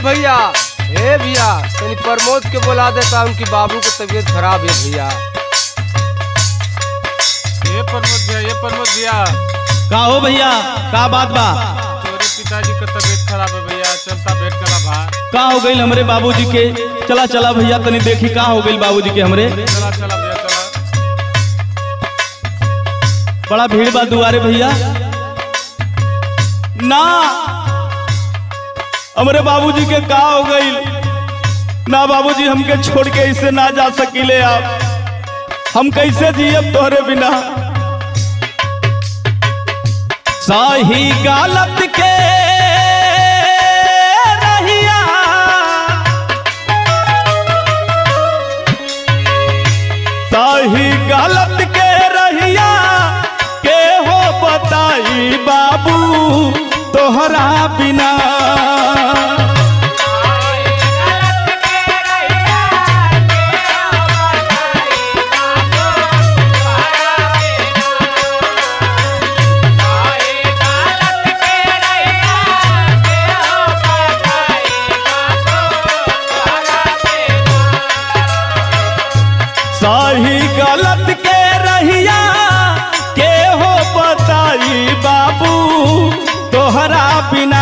भैया हे भैया तनी प्रमोद के बुला देता उनकी बाबू की तबीयत खराब है भैया ये प्रमोद भैया ये प्रमोद भैया का हो भैया का बात बा तोरे पिताजी का तबीयत खराब है भैया चलता भेंट करा भा का हो गई हमरे बाबूजी के चला चला भैया तनी देखी का हो गई बाबूजी के हमरे चला चला भैया चला बड़ा भीड़ बा दुआरे भैया ना हमरे बाबूजी के का हो गई ना बाबूजी हमके छोड़ के ऐसे ना जा सकीले आप हम कैसे जियब तोहरे बिना सही गलत के रहिया सही गलत के रहिया के हो बताई बाबू तोहरा बिना सही गलत के रहिया के हो बताई बाबू तोहरा बिना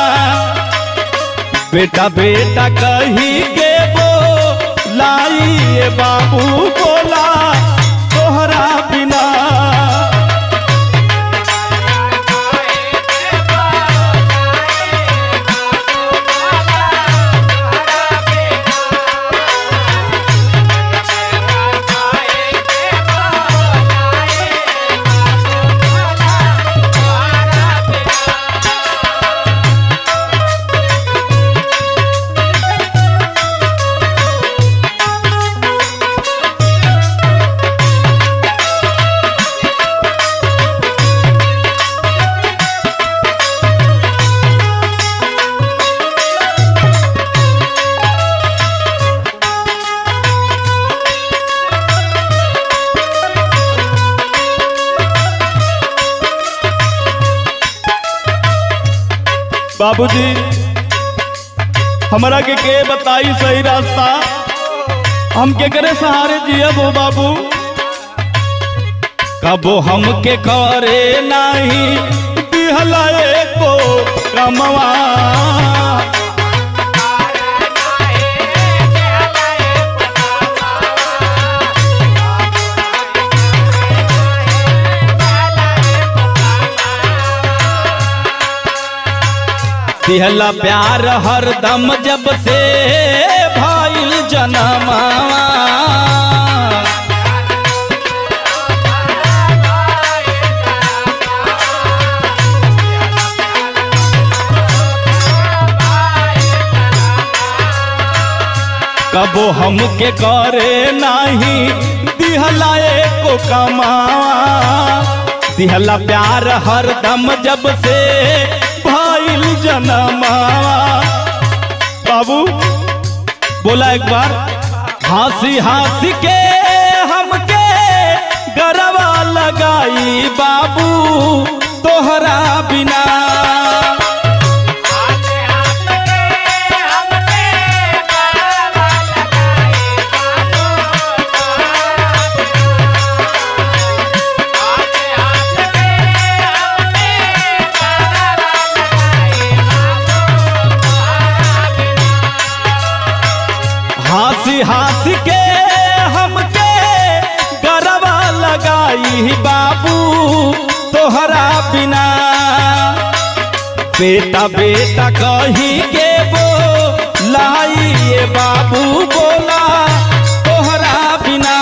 बेटा बेटा कही के वो लाई बाबू बोला तोहरा बिना बाबूजी हमरा के के बताई सही रास्ता हम के करे सहारे जियब हो बाबू कबो हम के करे नाही दिहला एको कमवा दिहला प्यार हरदम जब से भइल जनमावा कबो हमके करे नाही दिहला एको कमावा दिहला प्यार हरदम जब से भइल जनमावा बाबू बोला एक बार हंसी हंसी के हमके गरवा लगाई बाबू तोहरा बिना हंसी हंसी के हमके गरबा लगाई बाबू तोहरा बिना बेटा बेटा कही के वो लाई ये बाबू बोला तोहरा बिना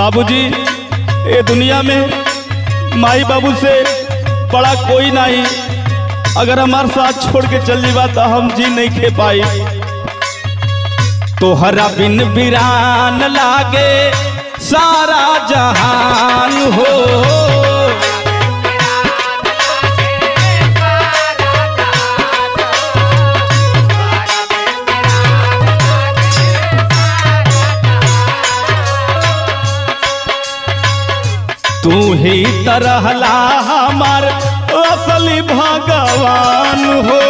बाबूजी ये दुनिया में माई बाबू से बड़ा कोई नहीं अगर हमारे साथ छोड़ के चल जीवा तो हम जी नहीं खे पाई तोहरा बिन बिरान लागे सारा जहान हो तू ही तरहला हमार असली भगवान हो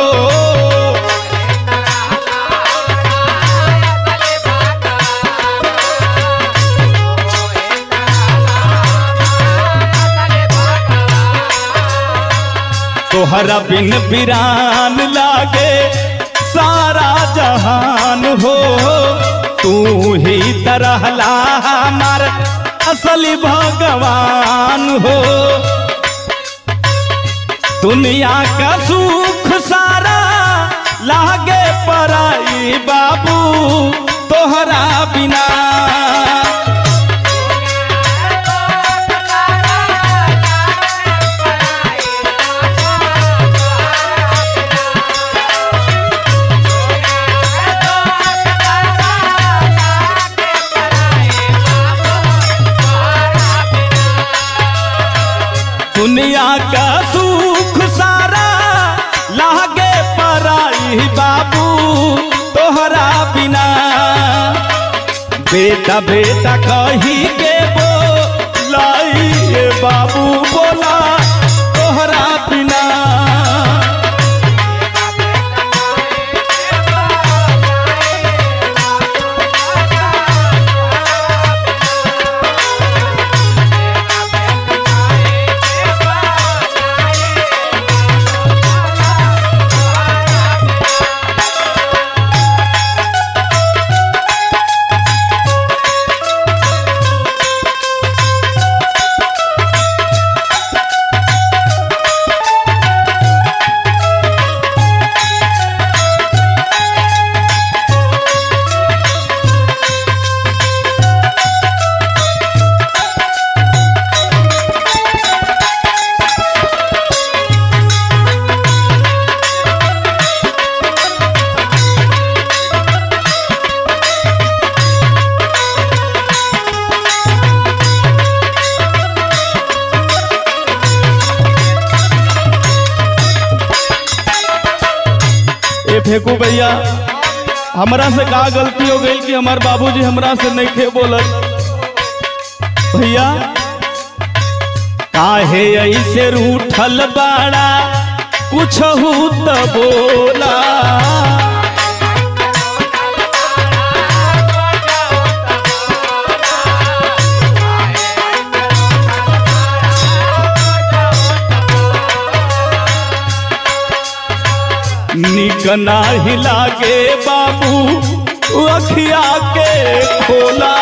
तोहरा बिन बिरान लागे सारा जहान हो तू ही तरहला हमार असली भगवान हो दुनिया का सुख सारा लागे पराई बाबू तोहरा बिना दुनिया का सुख सारा लागे पराई बाबू तोहरा बिना बेटा बेटा कही के बो लाई बाबू बोला तोहरा बिना ए फेंकू भैया हमरा से का गलती हो गई कि हमार बाबूजी हमरा से नहीं खे बोलत भैया काहे ऐसे रूठल बाड़ा कुछ त बोला निक नाही लागे बाबू अखिया के खोला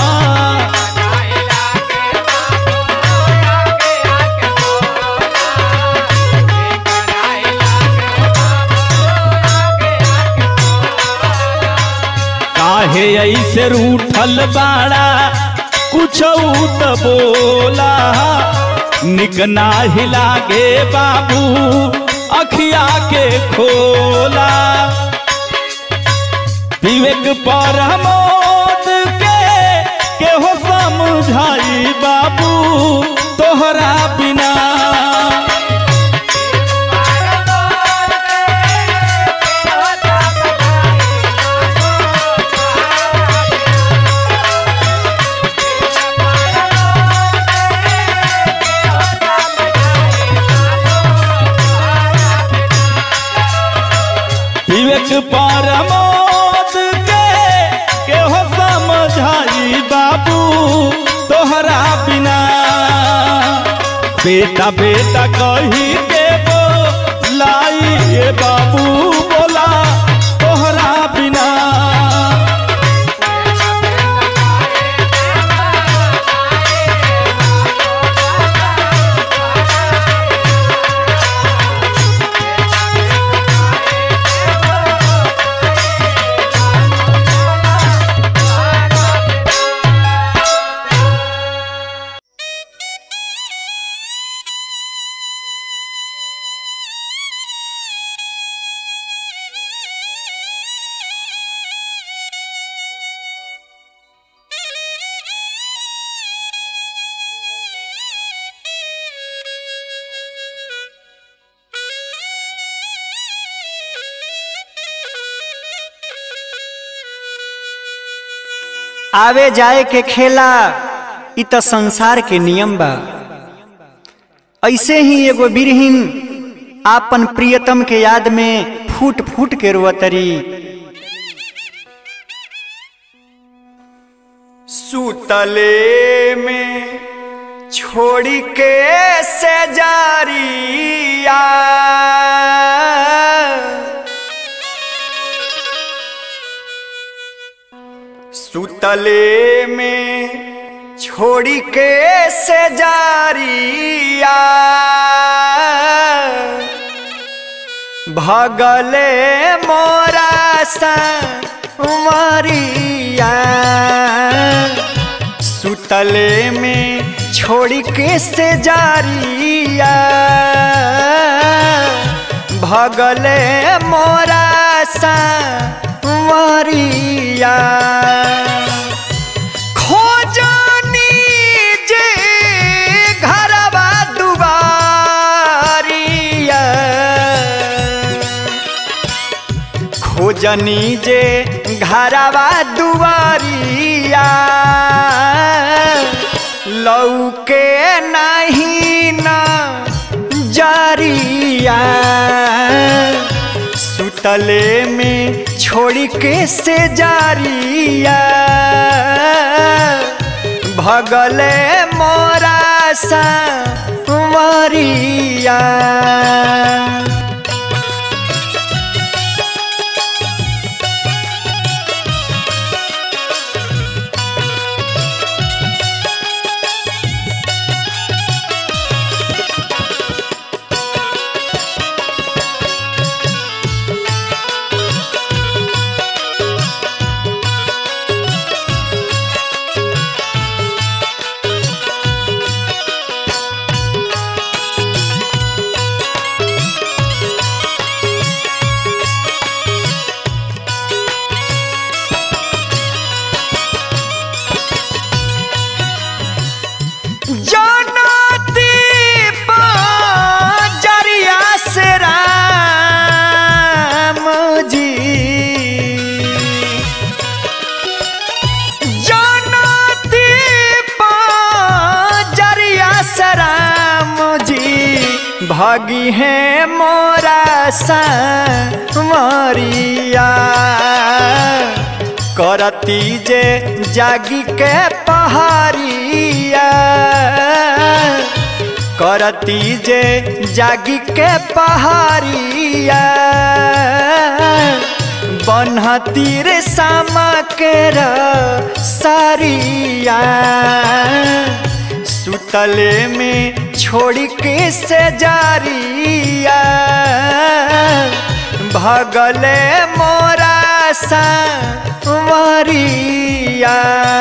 काहे ऐसे रूठल बाड़ा कुछ त बोला निक नाही लागे बाबू अखिया के खोला विवेक पर मोद के केहो समझाई बाबू तोहरा बिना विवेक पर मोद के केहो समझाई बाबू तोहरा बिना बेटा बेटा कही के बो लाई ये बाबू बोला तोहरा बिना आवे जाए के खेला इ त संसार के नियम बा ऐसे ही एगो बिरहीन आपन प्रियतम के याद में फूट फूट के रोअतरी सुतले में छोड़ी के से जारिया सुतले में छोड़ी के से जारिया भगले मोरा संवरिया सुतले में छोड़ी के से जारिया भगले मोरा संवरिया खोजनी जे घरवा दुआरिया खोजनी जे घरवा दुआरिया लौके नहीं न जारिया सुतले में छोड़ी के से जारिया भगले मोरा संवरिया जनती जरिया से राम जी जनती जरिया से राम जी भागी है मोरा मरिया करती जे जागी के पहाड़िया करती जे जागी के पहाड़िया बनहती रे सामा के सारिया सुतले में छोड़ी के से जारिया भगले मोरा संवरिया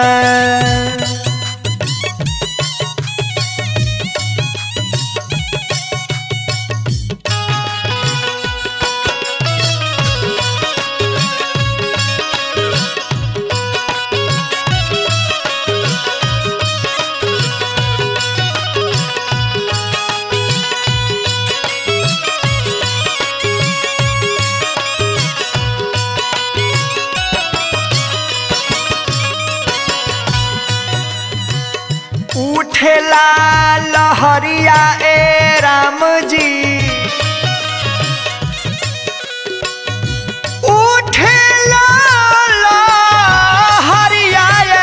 उठेला लहरिया ए राम जी उठेला लहरिया ए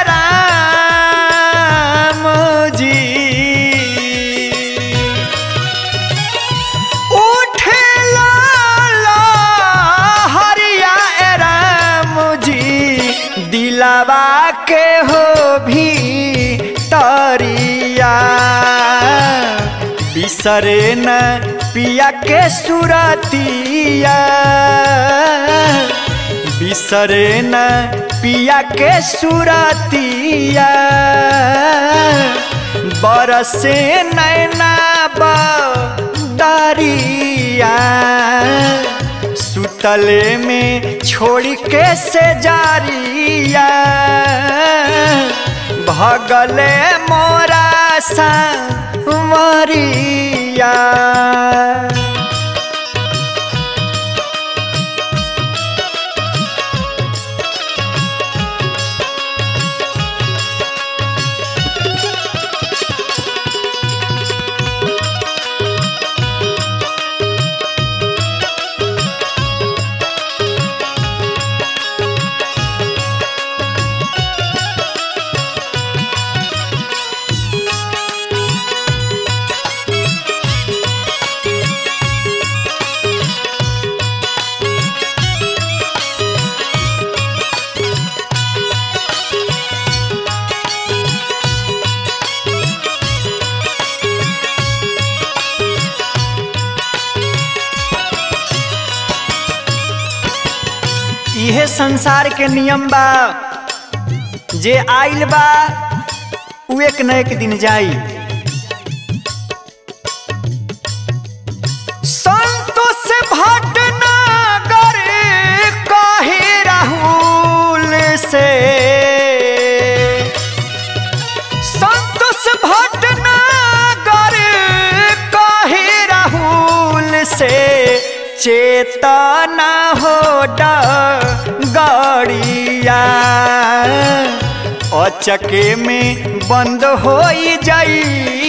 राम जी उठेला लहरिया ए राम जी दिलावा के हो भी तरिया बिसरे न पिया के सुरतिया बिसरे न पिया के सुरतिया बरसे नैना दरिया सुतले में छोड़ी के से जारिया भगले मोरा संवरिया इहे संसार के नियम बा जे आइल बा उ एक न एक दिन जाई संतोष भटनागर कहे राहुल से संतोष भटनागर कहे राहुल से चेतना हो गड़िया अचके में बंद हो जाई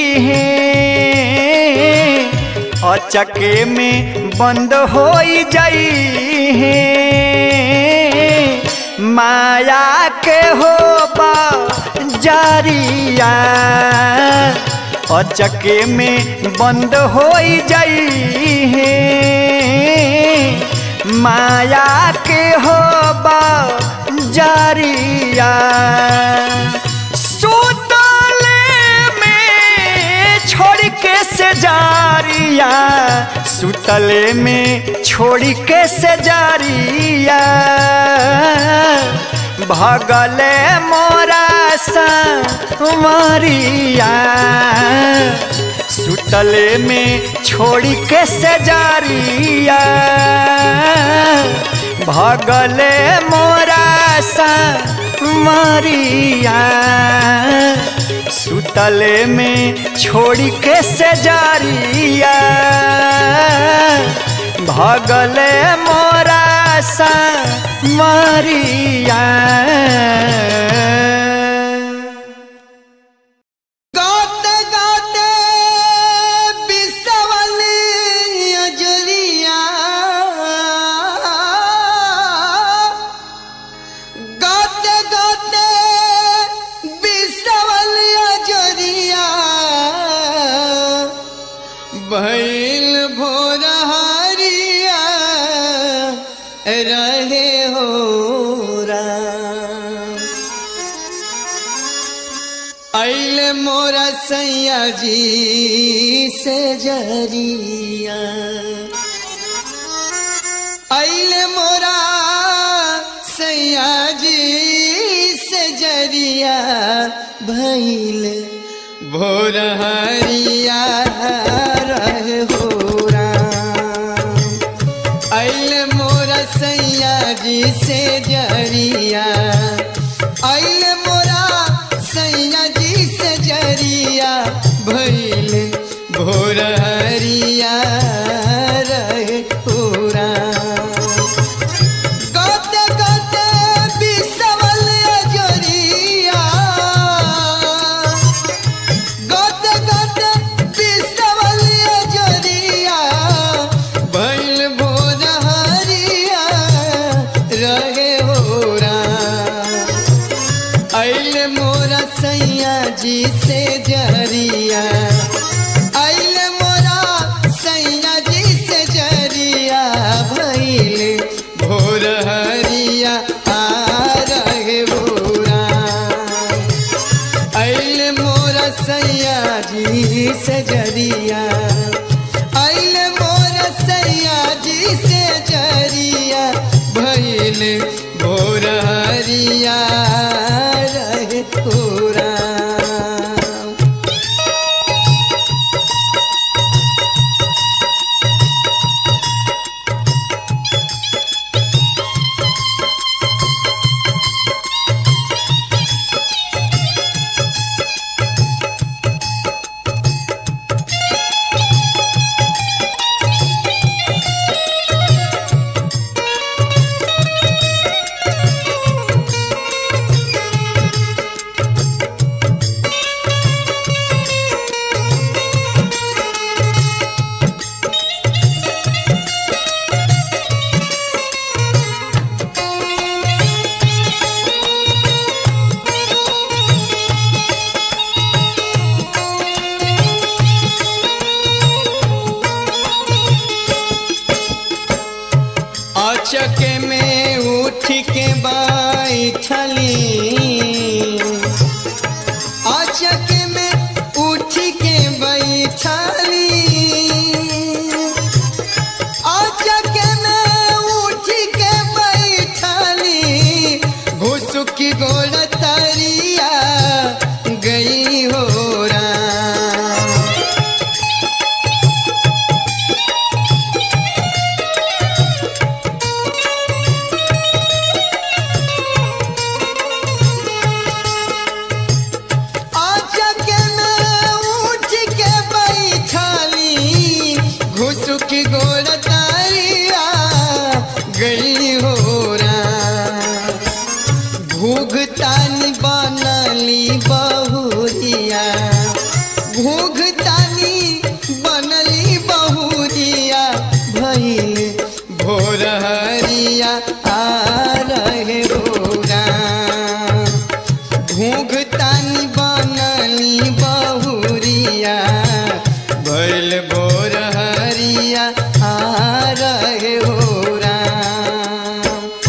अचके में बंद हो जाई माया के हो जारिया अचके में बंद हो जाई माया के हो जारिया सुतले में छोड़ के से जारिया सुतले में छोड़ के से जारिया भगले मोरा मरिया सुतले में छोड़ के से जारिया भगले मोरा मरिया सुतले में छोड़ के से जारिया भगले मोरा मरिया गाते गाते बिसवली अजरिया गाते गाते बिसवली अजरिया भैल भोर हरिया रहे हो राम अल मोरा सैया जी से जरिया अल मोरा सैया जी से जरिया भैल भोर हरिया रहे हो राम अल मोरा सैया जी से जरिया अल मोरा सैया जी से जरिया भैल भोर हरिया रहे पूरा गाते गाते बिसवल अजरिया गाते गाते बिसवल अजरिया भैल भोर हरिया रहे हो राम अल मोरा सैया जी से जरिया अल मोरा सैया जी से जरिया भैल भोर हरिया आ रहे भोरा अल मोरा सैया जी से जरिया अल मोरा सैया जी से जरिया भैल भोर हरिया रहे पूरा अचके में उठ के बैठली अचके में उठ के बैठली अचके में उठ के बैठली की गोड़ तरिया गई हो राम आचके में उठ के बैठली घुसुक गोड़ तारिया गई हो राम घूघतानी बनली बहुरिया घूघतानी बनली बहुरिया भइल भोर हरिया आ रहे हो राम घूघतानी बनली बहुरिया भइल भोर हरिया आ रहे हो राम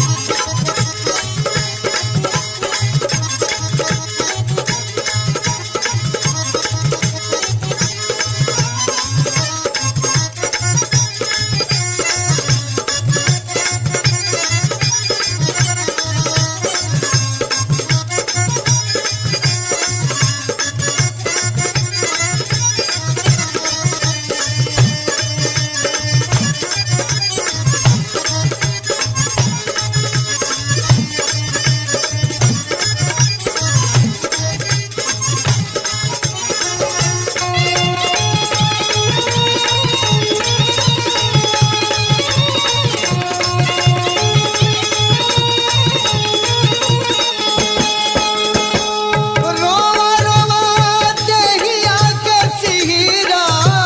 रोवा रोवा देहिया के सिहिरा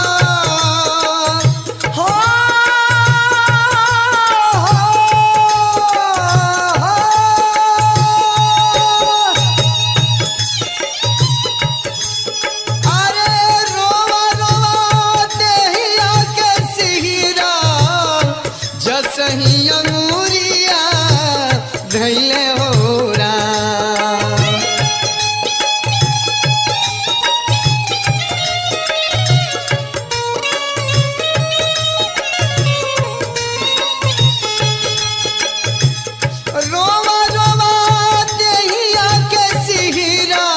हो अरे रोवा रोवा देहिया के सिहिरा जसही अंगूरिया धैले हो राम रोवा रोवा देहिया के सिहिरा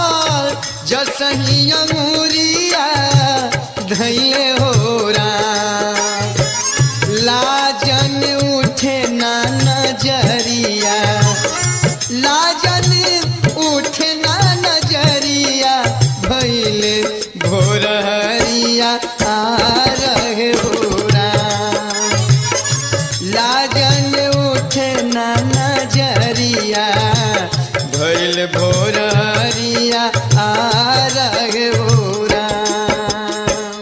जसही अंगूरिया धैले हो राम लाजन उठे ना नजरिया लाजन उठे ना नजरिया भैले भोर हरिया आ रहे हो राम लाजन उठे ना नजरिया भइल भोर हरिया आ रहे हो राम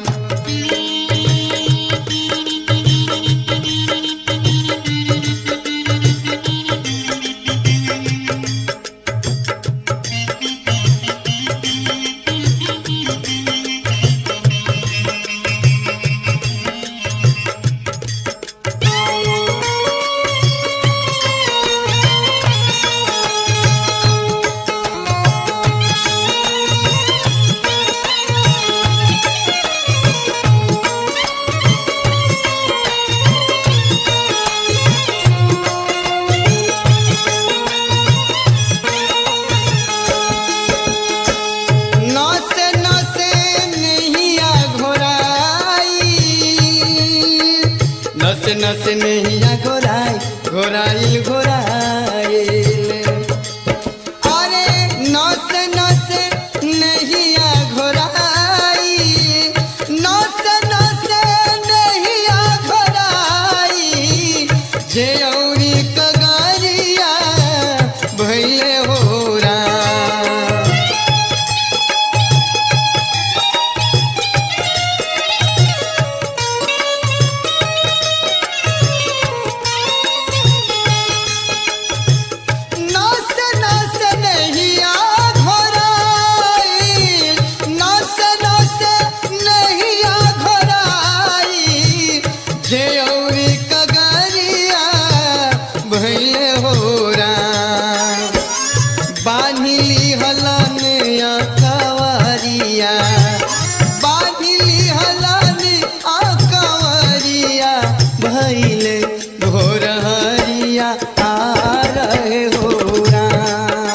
नसे नसे नैया घोराई नसे नसे नैया घोराई घोराइल घोराइल अरे नसे नसे नैया घोराई नसे नसे नैया घोराई जे औरी कगारिया भैले हो राम नस नस नहिया घोराई नस नस नहिया घोराई जे औरी कगरिया भैले हो राम बान्हिली हलन या कवरिया बान्हिली हलन आ कवरिया भैले भोर हरिया आ रहे हो राम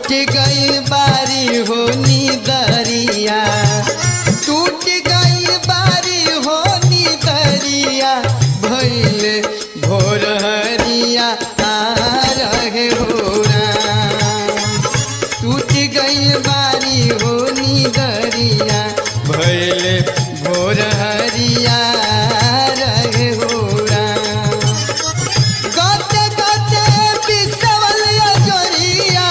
टूट गई बारी हो दरिया टूट गई बारी हो दरिया भैल भोर हरिया आ रहे हो राम टूट गई बारी हो दरिया भैल भोर हरिया रहे हो राम गाते गाते बिसवल जोरिया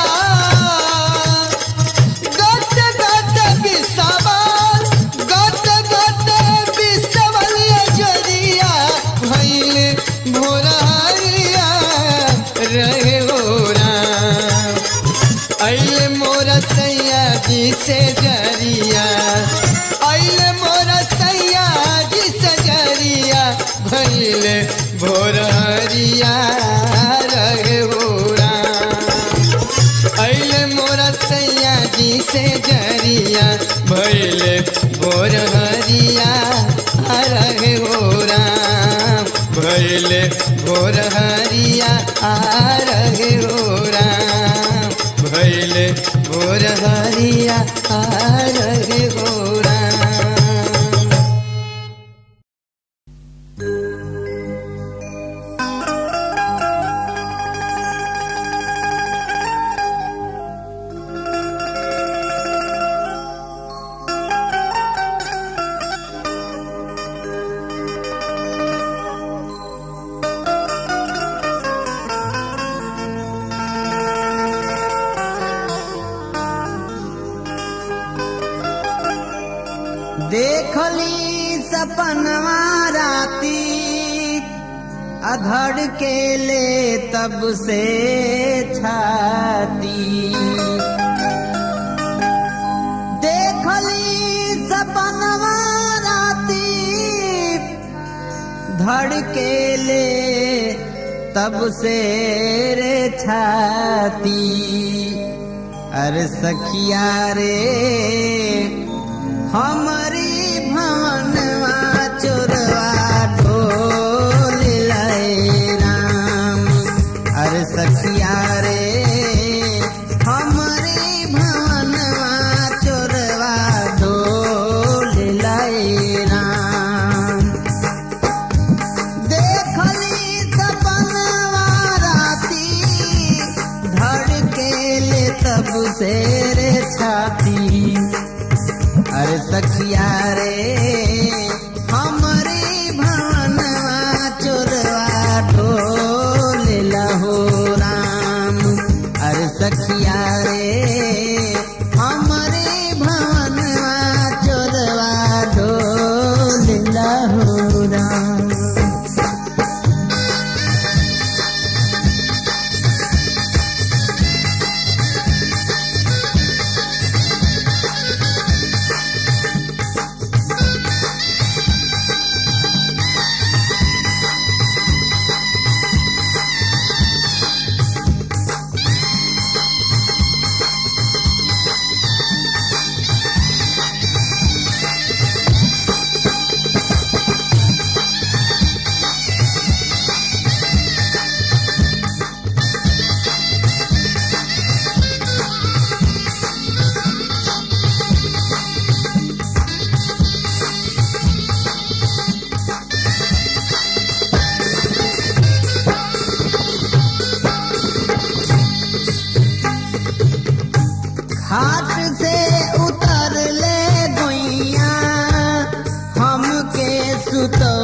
गाते गाते बिसवल गाते गाते बिसवल जोरिया भइल भोर हरिया रहे हो राम अइले मोरा सैया जी से जरिया अइले मोरा सैया जी से जरिया भइले भोर हरिया रहे हो राम अइले मोरा सैया जी से जरिया भइले भोर हरिया रहे हो राम भइले भोर हरिया रहे हो राम भइले भोर हरिया रहे हो राम देखली सपनवा राती अधड़ के ले तब से छाती देखली सपनवा राती धड़ के ले तब से रे छाती अरे सखिया रे हमारी भवनवा चोरवा ढोल लाए राम अरे सखिया रे हमारी भवनवा चोरवा ढोल लाए राम देखली सपनवा राती धड़केले तब से रे छाती अरे सखिया रे हमारे भवनवा चोरवा ढोल लहो राम अरे सखिया रे हमारे भवनवा चोरवा ढोल लहो राम घाट से उतर ले गोइया हमके सुतो